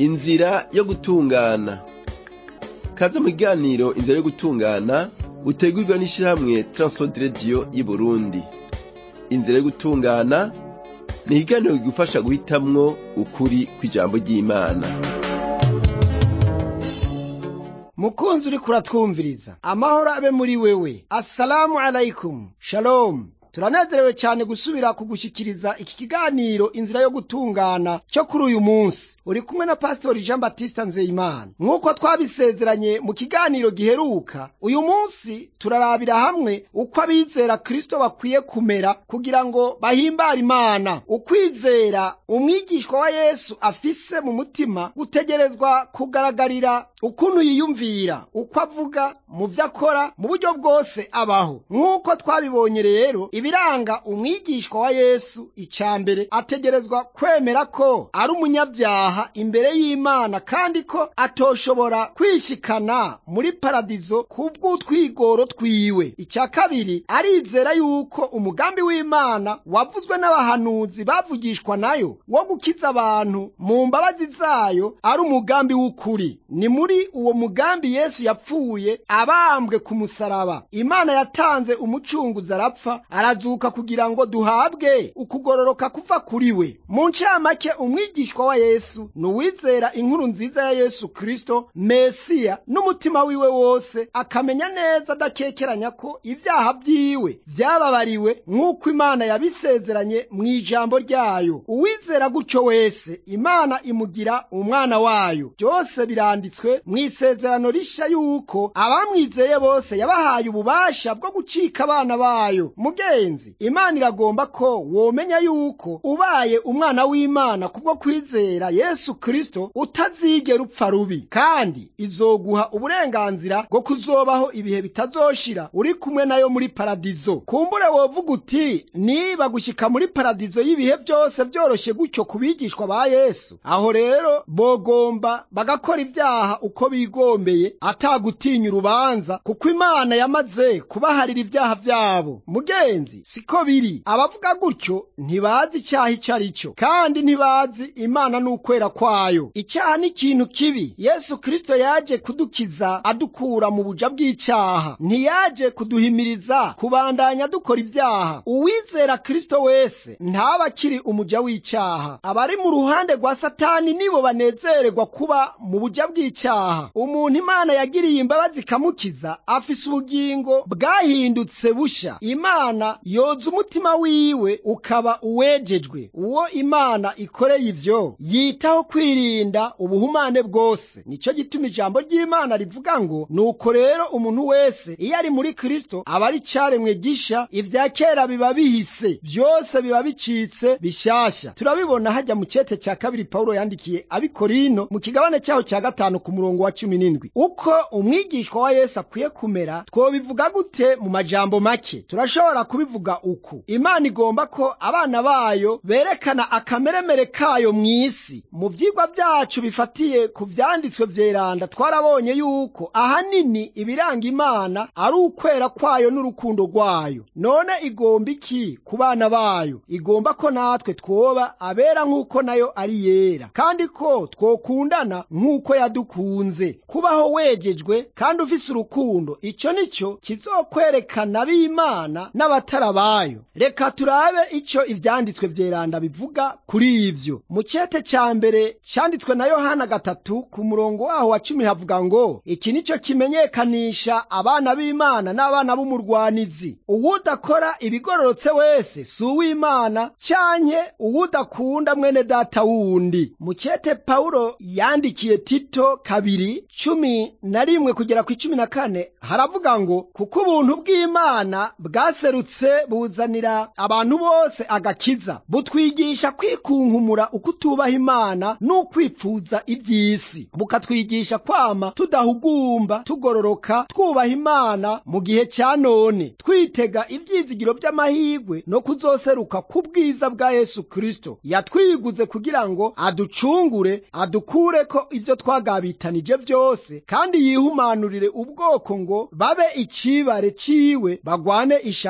inzira yo gutungana kaze mu kiganiro inzira yo gutungana utegurwa n'ishirahamwe transworld radio y'Uburundi inzira yo gutungana ni ikiganiro kigufasha guhitamwo ukuri kw'ijambo ry'Imana mukunzi uriko uratwumviriza amahoro abe muri wewe assalamu alaikum shalom turanezerewe cyane gusubira kugushikiriza iki kiganiro inzira yo gutungana cyo kuri uyu munsi uri kumwe na pastori jean batista nzeyimana nk'uko twabisezeranye mu kiganiro giheruka uyu munsi turarabira hamwe uko abizera kristo bakwiye kumera kugira ngo bahimbare imana ukwizera umwigishwa wa yesu afise mu mutima gutegerezwa kugaragarira ukuntu yiyumvira uko avuga mu vyo akora mu buryo bwose abaho nk'uko twabibonye rero ibiranga umwigishwa wa yesu icya mbere ategerezwa kwemera ko ari umunyabyaha imbere y'imana kandi ko atoshobora kwishikana muri paradizo kubw'utwigoro twiwe icya kabiri arizera yuko umugambi w'imana wavuzwe n'abahanuzi bavugishwa nayo wo gukiza abantu mu mbabazi zayo ari umugambi w'ukuri ni muri uwo mugambi yesu yapfuye abambwe ku musaraba imana yatanze umucunguzi arapfa arazuka kugira ngo duhabwe ukugororoka kuva kuri we mu ncamake umwigishwa wa yesu ni uwizera inkuru nziza ya yesu kristo mesiya n'umutima wiwe wose akamenya neza adakekeranya ko ibyaha byiwe byababariwe nk'uko imana yabisezeranye mu ijambo ryayo uwizera gutyo wese imana imugira umwana wayo byose biranditswe mu isezerano rishya yuko abamwizeye bose yabahaye ububasha bwo gucika abana bayo mugenzi imana iragomba ko womenya yuko ubaye umwana w'imana kubwo kwizera yesu kristo utazigera upfa rubi kandi izoguha uburenganzira bwo kuzobaho ibihe bitazoshira uri kumwe nayo muri paradizo kumbure wovuga uti niba gushyika muri paradizo y'ibihe byose byoroshye gutyo ku bigishwa ba yesu aho rero bogomba bagakora ibyaha uko bigombeye atagutinya urubanza kuko imana yamaze kubaharira ibyaha byabo mugenzi siko biri abavuga gutyo ntibazi icyaha icyo ari cyo kandi ntibazi imana n'ukwera kwayo icyaha ni ikintu kibi yesu kristo yaje kudukiza adukura mu buja bw'icyaha ntiyaje kuduhimiriza kubandanya dukora ibyaha uwizera kristo wese ntaba akiri umuja w'icyaha abari mu ruhande rwa satani nibo banezererwa kuba mu buja bw'icyaha umuntu imana yagiriye imbabazi ikamukiza afise ubugingo bwahindutse busha imana yoza umutima wiwe ukaba uwejejwe uwo imana ikoreye ivyo yitaho kwirinda ubuhumane bwose nico gituma ijambo ry'imana rivuga ngo nuko rero umuntu wese iyo ari muri kristo aba ari caremwe gisha ivya kera biba bihise byose biba bicitse bishasha turabibona hajya mu cete cya kabiri pawulo yandikiye abikorino mu kigabane cyaho cya gatanu ku murongo wa cumi n'indwi uko umwigishwa wa yesu akwiye kumera twobivuga gute mu majambo make turashobora kubivuga uku imana igomba ko abana bayo berekana akameremere kayo mu isi mu vyigwa byacu bifatiye ku vyanditswe vyeranda twarabonye yuko ahanini ibiranga imana ari ukwera kwayo n'urukundo rwayo none igomba iki ku bana bayo igomba ko natwe twoba abera nk'uko nayo ari yera kandi ko twokundana nk'uko yadukunze kubaho wejejwe kandi ufise urukundo ico nico kizokwerekana b'imana n'abatarabayo reka turabe ico ivyanditswe vyeranda bivuga kuri ivyo mu cete ca mbere canditswe na yohana gatatu ku murongo waho wa cumi havuga ngo iki nico kimenyekanisha abana b'imana n'abana b'umurwanizi uwudakora ibigororotse wese si uw'imana canke uwudakunda mwene data wundi mu cete pawulo yandikiye tito kabiri cumi na rimwe kugera ku icumi na kane haravuga ngo kuko ubuntu bw'imana bwaserutse buzanira abantu bose agakiza butwigisha kwikunkumura uko utubaha imana n'ukwipfuza iby'isi bukatwigisha kwama tudahugumba tugororoka twubaha imana mu gihe cya none twitega ibyizigiro by'amahirwe no kuzoseruka ku bwiza bwa yesu kristo yatwiguze kugira ngo aducungure adukure ko ibyo twagabitanije byose kandi yihumanurire ubwoko ngo babe icibare ciwe bagwane ishaka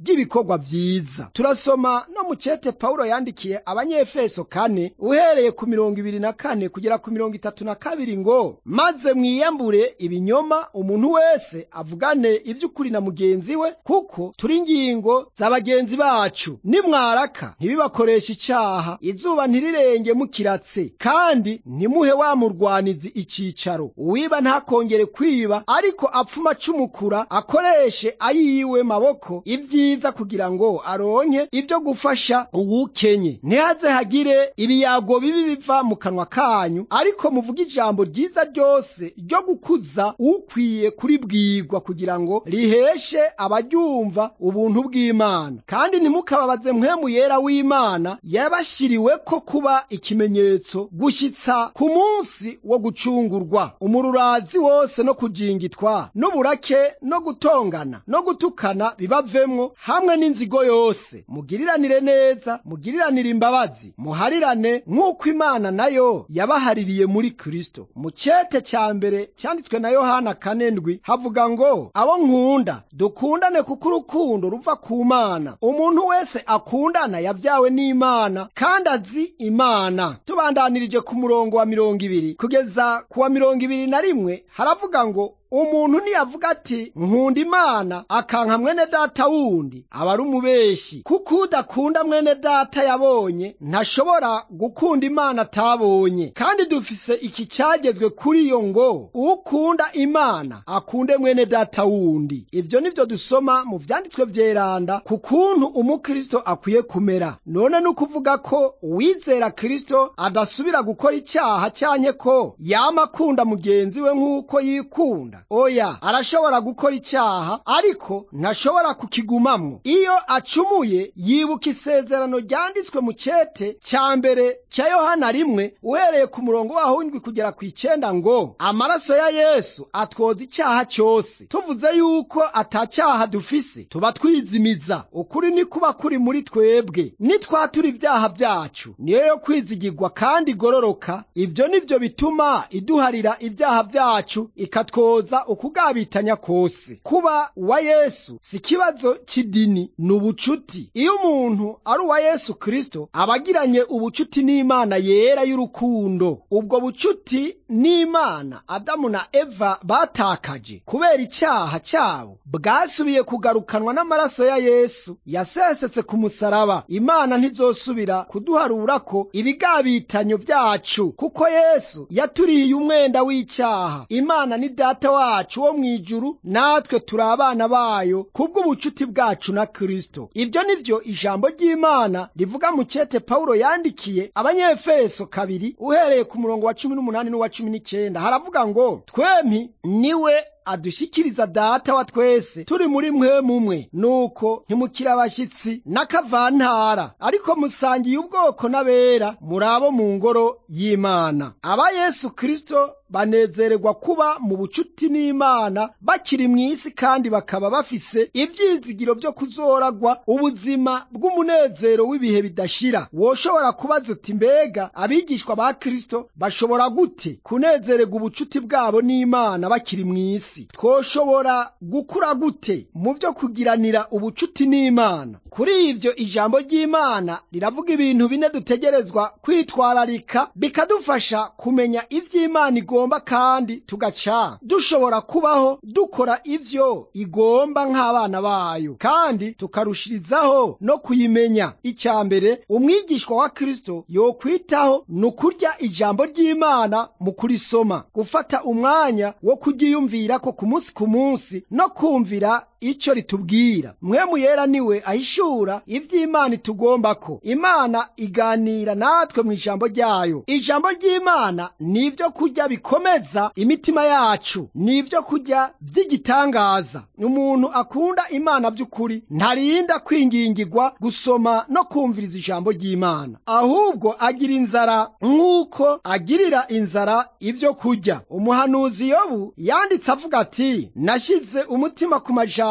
ry'ibikorwa vyiza turasoma no mu cete pawulo yandikiye abanyefeso kane uhereye ku mirongo ibiri na kane kugera ku mirongo itatu na kabiri ngo maze mwiyambure ibinyoma umuntu wese avugane ivy'ukuri na mugenzi we kuko turi ingingo za bagenzi bacu nimwaraka ntibibakoresha icaha izuba ntirirenge mukiratse kandi ntimuhe wa murwanizi icicaro uwiba ntakongere kwiba ariko apfuma acumukura akoreshe ayiwe maboko ibyiza kugira ngo aronke ibyo gufasha uwukenye ntihaze hagire ibiyago bibi biva mu kanwa kanyu ariko muvuge ijambo ryiza ryose ryo gukuza ukwiye kuribwirwa kugira ngo riheshe abaryumva ubuntu bw'imana kandi ntimukababaze mpwemu yera w'imana yabashyiriwe ko kuba ikimenyetso gushyitsa ku munsi wo gucungurwa umururazi wose no kujingitwa n'uburake no gutongana no gutukana bibavemwo hamwe n'inzigo yose mugiriranire neza mugiriranire imbabazi muharirane nk'uko imana nayo yabahaririye muri kristo mu cete cya mbere cyanditswe na yohana kanendwi havuga ngo abo nkunda dukundane kuko urukundo ruva ku mana umuntu wese akundana yabyawe n'imana kandi azi imana tubandanirije ku murongo wa mirongo ibiri kugeza ku wa mirongo ibiri na rimwe haravuga ngo umuntu niyavuga ati nkunda imana akanka mwene data wundi aba ari umubeshi kuko udakunda mwene data yabonye ntashobora gukunda imana atabonye kandi dufise iki cyagezwe kuri yo ngo ukunda imana akunde mwene data wundi ibyo nibyo dusoma mu byanditswe byeranda ku kuntu umukristo akwiye kumera none ni ukuvuga ko uwizera kristo adasubira gukora icyaha cyanye ko yama akunda mugenzi we nk'uko yikunda oya arashobora gukora icyaha ariko ntashobora kukigumamwo iyo acumuye yibuka isezerano ryanditswe mu cyete cya mbere cya yohana rimwe uhereye ku murongo waho w'indwi kugera ku icyenda ngo amaraso ya yesu atwoza icyaha cyose tuvuze yuko atacyaha dufise tuba twizimiza ukuri ni kuba kuri muri twebwe nitwatura ibyaha byacu niyo yo kwizigirwa kandi igororoka ibyo ni byo bituma iduharira ibyaha byacu ikatwoza ukugabitanya kose kuba uwa yesu si ikibazo cy'idini ni ubucuti iyo umuntu ari uwa yesu kristo aba agiranye ubucuti n'imana yera y'urukundo ubwo bucuti n'imana adamu na eva batakaje kubera icyaha cyabo bwasubiye kugarukanwa n'amaraso ya yesu yasesetse ku musaraba imana ntizosubira kuduharura ko ibigabitanyo byacu kuko yesu yaturiye umwenda w'icyaha imana ni data wacu wo mu ijuru natwe turi abana bayo kubw'ubucuti bwacu na kristo ibyo ni byo ijambo ry'imana rivuga mu cyete pawulo yandikiye abanyefeso kabiri uhereye ku murongo wa cumi n'umunani n'uwa cumi n'icyenda haravuga ngo twempi niwe adushyikiriza data wa twese turi muri mwe mumwe nuko ntimukire abashyitsi n'akavantara ariko musangiye ubwoko n'abera muri abo mu ngoro y'imana aba yesu kristo banezererwa kuba mu bucuti n'imana bakiri mu isi kandi bakaba bafise ibyizigiro byo kuzoragwa ubuzima bw'umunezero w'ibihe bidashira woshobora kubaza uti mbega abigishwa ba kristo bashobora gute kunezererwa ubucuti bwabo n'imana bakiri mu isi twoshobora gukura gute mu byo kugiranira ubucuti n'imana kuri ibyo ijambo ry'imana riravuga ibintu bine dutegerezwa kwitwararika bikadufasha kumenya iby'imana igomba kandi tugaca dushobora kubaho dukora ibyo igomba nk'abana bayo kandi tukarushirizaho no kuyimenya icya mbere umwigishwa wa kristo yokwitaho ni ukurya ijambo ry'imana mu kurisoma gufata umwanya wo kuryiyumvira ko ku munsi ku munsi no kumvira icyo ritubwira mwemu yera niwe ahishura iby'imana itugomba ko imana iganira natwe mu ijambo ryayo ijambo ry'imana ni ibyo kurya bikomeza imitima yacu ni ibyo kurya by'igitangaza umuntu akunda imana by'ukuri ntarinda kwingingirwa gusoma no kumviriza ijambo ry'imana ahubwo agira inzara nk'uko agirira inzara ibyo kurya umuhanuzi yobu yanditse avuga ati nashyize umutima ku majambo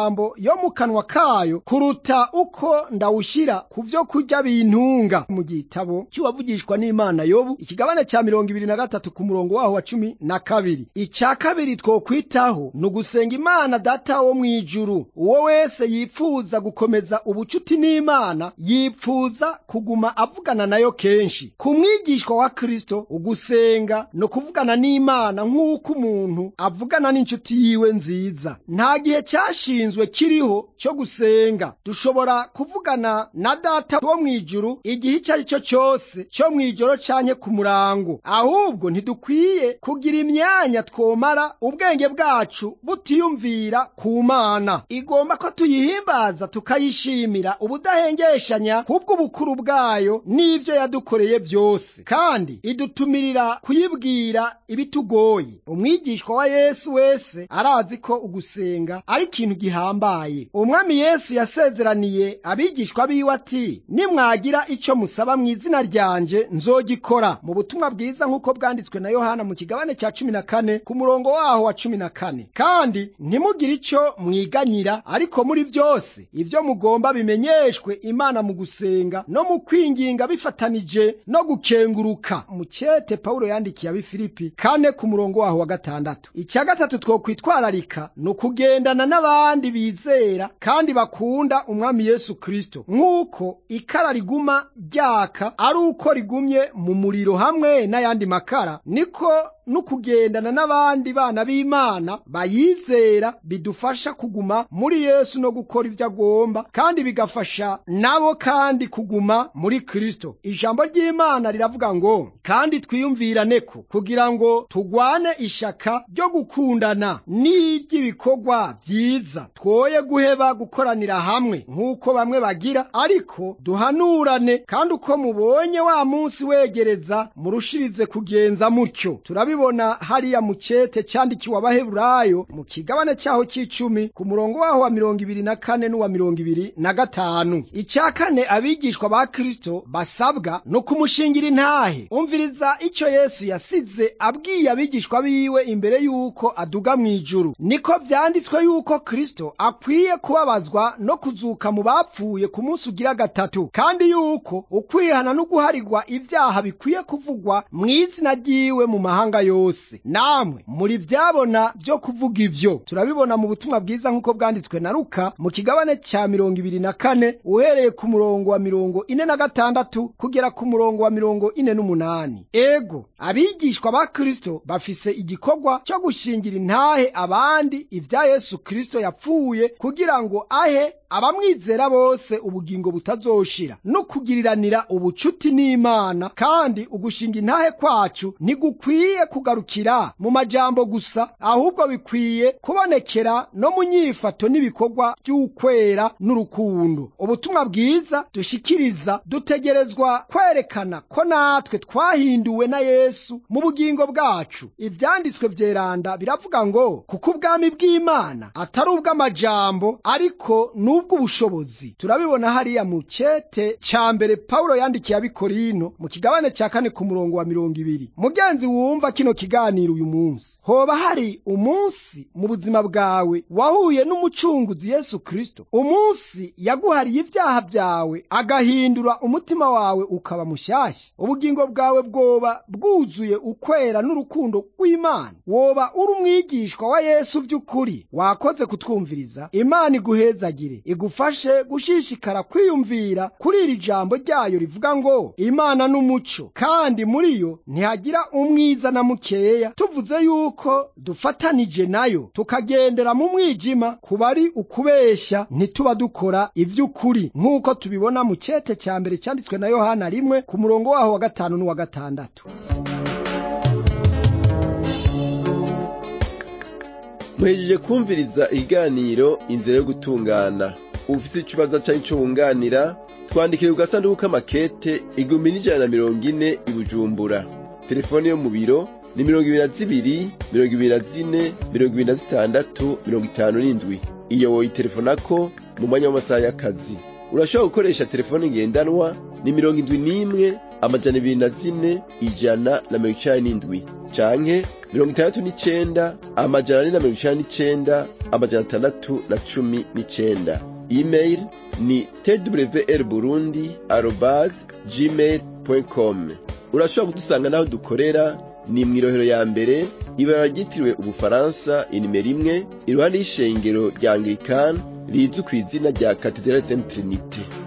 amajambo yo mu kanwa kayo kuruta uko ndawushyira ku vyo kurya bintunga mu gitabo cy'uwavugishwa n'imana yobu ikigabane cya mirongo ibiri na gatatu ku murongo waho wa cumi na kabiri icya kabiri twokwitaho ni ugusenga imana data wo mu ijuru uwo wese yipfuza gukomeza ubucuti n'imana yipfuza kuguma avugana nayo kenshi ku mwigishwa wa kristo ugusenga no kuvugana n'imana nk'uko umuntu avugana n'inshuti yiwe nziza nta gihe cyashinzwe kiriho cyo gusenga dushobora kuvugana na data wo mu ijuru igihe icyo ari cyo cyose cyo mu ijoro canke ku murango ahubwo ntidukwiye kugira imyanya twomara ubwenge bwacu butiyumvira ku mana igomba ko tuyihimbaza tukayishimira ubudahengeshanya kubw'ubukuru bwayo n'ivyo yadukoreye byose kandi idutumirira kuyibwira ibitugoye umwigishwa wa yesu wese arazi ko ugusenga ari ikintu gihambaye umwami yesu yasezeraniye abigishwa biwe ati nimwagira icyo musaba mu izina ryanje nzogikora mu butumwa bwiza nk'uko bwanditswe na yohana mu kigabane cya cumi na kane ku murongo waho wa cumi na kane kandi ntimugire icyo mwiganyira ariko muri byose ibyo mugomba bimenyeshwe imana mu gusenga no mu kwinginga bifatanije no gukenguruka mu cyete pawulo yandikiye abifilipi kane ku murongo waho wa gatandatu icya gatatu twokwitwararika ni ukugendana n'abandi bizera kandi bakunda umwami yesu kristo nk'uko ikara riguma ryaka ari uko rigumye mu muriro hamwe n'ayandi makara niko n'ukugendana n'abandi bana b'imana bayizera bidufasha kuguma muri yesu no gukora ibyo agomba kandi bigafasha nabo kandi kuguma muri kristo ijambo ry'imana riravuga ngo kandi twiyumvirane ko kugira ngo tugwane ishaka ryo gukundana n'iry'ibikorwa byiza twoye guheba gukoranira hamwe nk'uko bamwe bagira ariko duhanurane kandi uko mubonye wa munsi wegereza murushirize kugenza mutyo turabibona hariya mu cyete cyandikiwe abaheburayo mu kigabane cyaho cy'icumi ku murongo waho wa mirongo ibiri na kane n'uwa mirongo ibiri na gatanu icya kane abigishwa ba kristo basabwa no kumushingira intahe umviriza icyo yesu yasize abwiye abigishwa biwe imbere y'uko aduga mu ijuru niko byanditswe y'uko kristo akwiye kubabazwa no kuzuka mu bapfuye ku munsi ugira gatatu kandi y'uko ukwihana no guharigwa ibyaha bikwiye kuvugwa mu izina ry'iwe mu mahanga yose namwe muri byabona byo kuvuga ivyo turabibona mu butumwa bwiza nk'uko bwanditswe na luka mu kigabane cya mirongo ibiri na kane uhereye ku murongo wa mirongo ine na gatandatu kugera ku murongo wa mirongo ine n'umunani ego abigishwa ba kristo bafise igikorwa cyo gushingira intahe abandi ibya yesu kristo yapfuye kugira ngo ahe abamwizera bose ubugingo butazoshira no kugiriranira ubucuti n'imana kandi ugushinga intahe kwacu ntigukwiye kugarukira mu majambo gusa ahubwo bikwiye kubonekera no mu nyifato n'ibikorwa by'ukwera n'urukundo ubutumwa bwiza dushikiriza dutegerezwa kwerekana ko natwe twahinduwe na yesu mu bugingo bwacu ivyanditswe vyeranda biravuga ngo kuko ubwami bw'imana atari ubw'amajambo ariko n'ubw'ubushobozi turabibona hariya mu cete ca mbere pawulo yandikiye abikorino mu kigabane ca kane ku murongo wa mirongo ibiri mugenzi wumva kino kiganiro uyu munsi hoba hari umunsi mu buzima bwawe wahuye n'umucunguzi yesu kristo umunsi yaguhariye ibyaha byawe agahindura umutima wawe ukaba mushyashya ubugingo bwawe bwoba bwuzuye ukwera n'urukundo rw'imana woba uri umwigishwa wa yesu by'ukuri wakoze kutwumviriza imana iguhezagire igufashe gushishikara kwiyumvira kuri iri jambo ryayo rivuga ngo imana n'umuco kandi muri yo ntihagira umwiza na mukeya tuvuze yuko dufatanije nayo tukagendera mu mwijima kuba ari ukubeshya ntituba dukora iby'ukuri nk'uko tubibona mu cyete cya mbere cyanditswe na yohana rimwe ku murongo waho wa gatanu n'uwa gatandatu muhejeje kumviriza ikiganiro inzira yo gutungana ufite ikibazo cyangwa icyo wunganira twandikire ku gasanduku k'amakete igihumbi n'ijana na mirongo ine i bujumbura telefone yo mu biro ni mirongo ibiri na zibiri mirongo ibiri na zine mirongo ibiri na zitandatu mirongo itanu n'indwi iyo woyitelefonako mu mwanya w'amasaha y'akazi urashobora gukoresha telefone ngendanwa ni mirongo indwi n'imwe amajana ibiri na zine ijana na mirongo icenda n'indwi canke mirongo itandatu n'icenda amajana ane na mirongo icenda n'icenda amajana atandatu na cumi n'icenda email ni twr burundi arobas gmail com urashobora kudusanga n'aho dukorera ni mw'irohero ya mbere ibara ryitiriwe ubufaransa inimero imwe iruhande y'ishengero rya anglikani rizwi ku izina rya katedrali saint trinite